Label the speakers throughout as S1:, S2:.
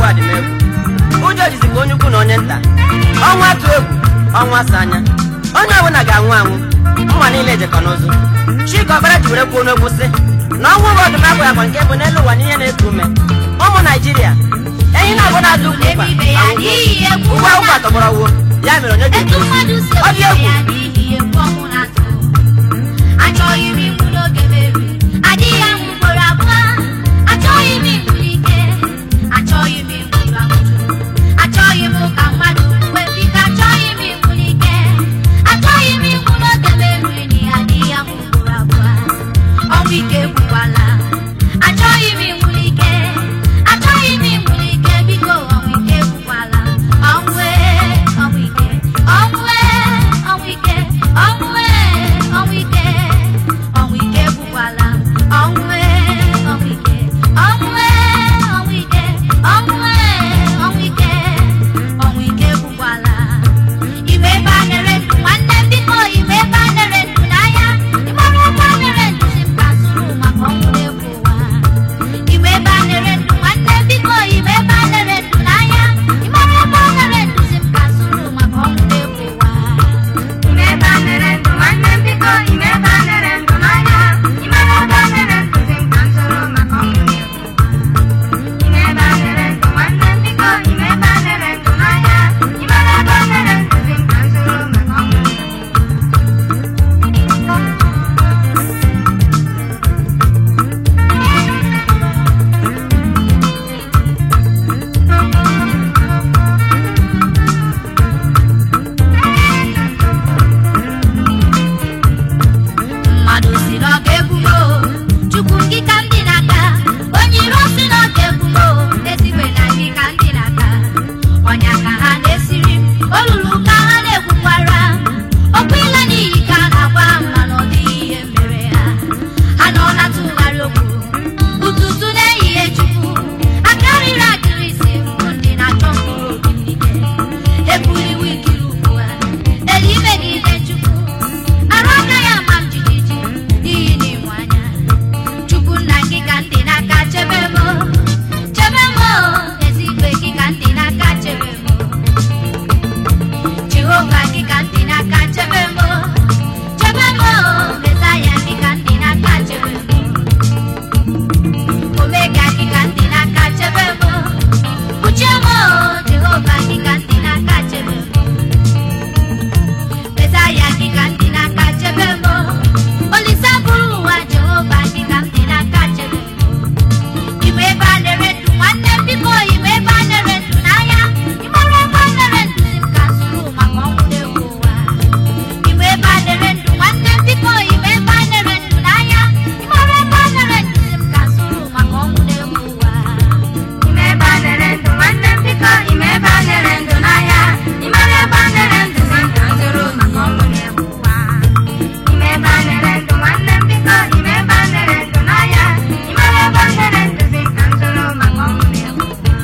S1: ụwa dị m egwu ụjọ jizikwa onye ukwu na onye nta ọnwa atụ egwu ọnwa asa anya onye ọbụla ga-anwụ anwụ mma niile ejekọ n'ụzụ chika ọkpara ji were kwuo n'okwu sị na ọnwụ bụ ọdụm abụghị agwa nke bụ n'elu ụwa n'ihe na-eku ume ụmụ naijiria enyi na-abụ na-azụ ukwu ụkwa
S2: Ebibe ya n'ihi egwu
S1: ụgwọ akwụkwọ atọgbọrọ wuo ya mere onye ji
S2: etu mmadụ si
S1: ọ dị
S2: obibi
S1: egwu
S2: ya n'ihi egwu ọnwụ na-atụ achọghị m ikwu n'oge meri adịghị ahụ ugboro abụọ achọghị m igburu ike achọghị m igburu amụtụ achọghị m ka mmadụ wee bika achọghị m igburu ike achọghị m ikwu n'oge meri n'ihi adịghị ahụ ugboro abụọ ọnwụ ike egbukwala achọghị m igburu ike achọghị m igburu ike biko ọnwụ ike egbukwala ọnwụ ee, ọnwụ ike ọnwụ ee, ọnwụ ike ọnwụ ee, ọnwụ ike ọnwụ ike egbukwala ọnwụ ee, ọnwụ ike ọnwụ ee, ọnwụ ike ọnwụ ee, ọnwụ ike ọnwụ ike egbukwala iwe ebe a na-ere ndụ nwanne m biko iwe ebe a na-ere ndụ n'ahịa ịmara ebe a na-ere ndụ si m ka zụrụ maka ọnwụ na-egbu ụwa iwe ebe a na-ere ndụ nwanne m biko iwe ebe a na-ere ndụ n'ahịa ịmara ebe a na-ere ndụ si m ka zụrụ maka ọnwụ na-egbu ụwa
S3: Ime ebe a na-ere ndụ nwanne m biko ime ebe a na-ere ndụ n'ahịa Imere ebe a na-ere ndụ dị m ka m soro maka ọnwụ na-egbu Ime ebe a na-ere ndụ nwanne m biko ime ebe a na-ere ndụ n'ahịa Imere ebe a na-ere ndụ dị m ka m soro maka ọnwụ na-egbu
S2: mmadụ si na ọ ga-egbumo chukwu gị ka ndị n'aka onye iro si na ọ ga-egbumo ezigbo na gị ka ndị n'aka ọnya ka ha na-esiri m olulu ka ha na-egwukwara okwu ịla n'iyi ka a na-agwa ha mana ọ dịghị ihe mere ha ha nọ na tụgharị okwu ụtụtụ n'ehihie chukwu akarịrị akịrị isi mbụ ndị na-achọ mkpụrụ obi m n'ike ebuliwo ikiri ugbu a elu imegide chukwu arụ agaghị ama m jijiji n'ihi na ịmụ anya chukwu nna gị ka ndị n'aka chebe m chebe m ezigbo gị ka ndị n'aka chebe m jehova gị ka ndị n'aka chebe m chebe m mesaya gị ka ndị n'aka chebe m omega gị ka ndị n'aka chebe m uche m jehova gị ka ndị n'aka chebe m mesaya gị ka ndị n'aka chebe m olise bụrụ ụwa jehova gị ka ndị n'aka chebe m ime ebe a na-ere ndụ nwanne m biko ime ebe a na-ere ndụ n'ahịa ịmara ebe a na-ere ndụ si m ka zụrụ maka ọnwụ na-egbu ụwa ime ebe a na-ere ndụ nwanne m biko ime ebe a na-ere ndụ n'ahịa ịmara ebe a na-ere ndụ si m ka zụrụ maka ọnwụ na-egbu ụwa
S3: Ime ebe a na-ere ndụ nwanne m biko ime ebe a na-ere ndụ n'ahịa Imere ebe a na-ere ndụ dị m ka m soro maka ọnwụ na-egbu ụwa Ime ebe a na-ere ndụ nwanne m biko ime ebe a na-ere ndụ n'ahịa Imere ebe a na-ere ndụ dị m ka m soro maka ọnwụ na-egbu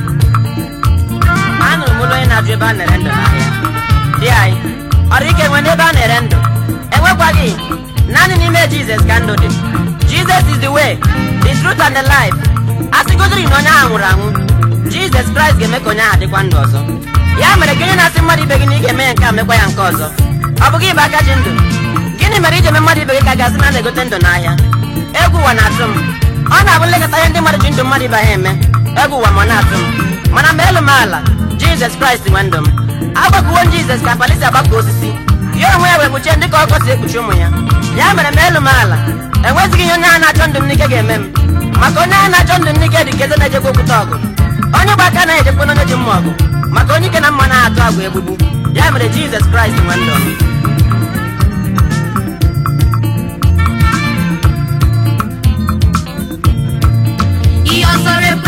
S1: ma anụrụ m ụlọ onye na-ajụ ebe a na-ere ndụ n'ahịa di anyị ọrụ ike nwe n'ebe a na-ere ndụ enwekwaghị naanị n'ime jizọs ka ndụ dị jizọs is the way the truth and the life a sịgodiri na onye ahụ nwụrụ anwụ jizọs kraịst ga-eme ka onye ahụ dịkwa ndụ ọzọ ya mere gị onye na-asị mmadụ ibe gị na ị ga-eme ya nke a mekwa ya nke ọzọ ọ bụ gị bụ aka ji ndụ gịnị mere iji eme mmadụ ibe gị ka gasị na a na-egote ndụ n'ahịa egwu ụwa na-atụ m ọ na-abụ nlekọta ihe ndị mmadụ ji ndụ mmadụ ibe ha eme egwu ụwa ma ọ na-atụ m mana mgbe elu m ala jizọs kraịst nwe ndụ m agbakuwo m jizọs ka mkpali si agbakọ osisi ya onwe ya wee kpuchie ndị ka ọkọ si ekpuchi ụmụ ya ya mere ma elu m ala enwezighị ihe onye ahụ na-achọ ndụ m n'ike ga-eme m maka onye ahụ na-achọ ndụ m n'ike dị ka eze na-ejekwa okwute ọgụ onye gba aka na-ejekwa n'onye ji mma ọgụ maka onye ike na mma na-atụ agwụ egbugbu ya mere jizọs kraịst nwe ndụ m
S2: ihe ọsọrọ ebu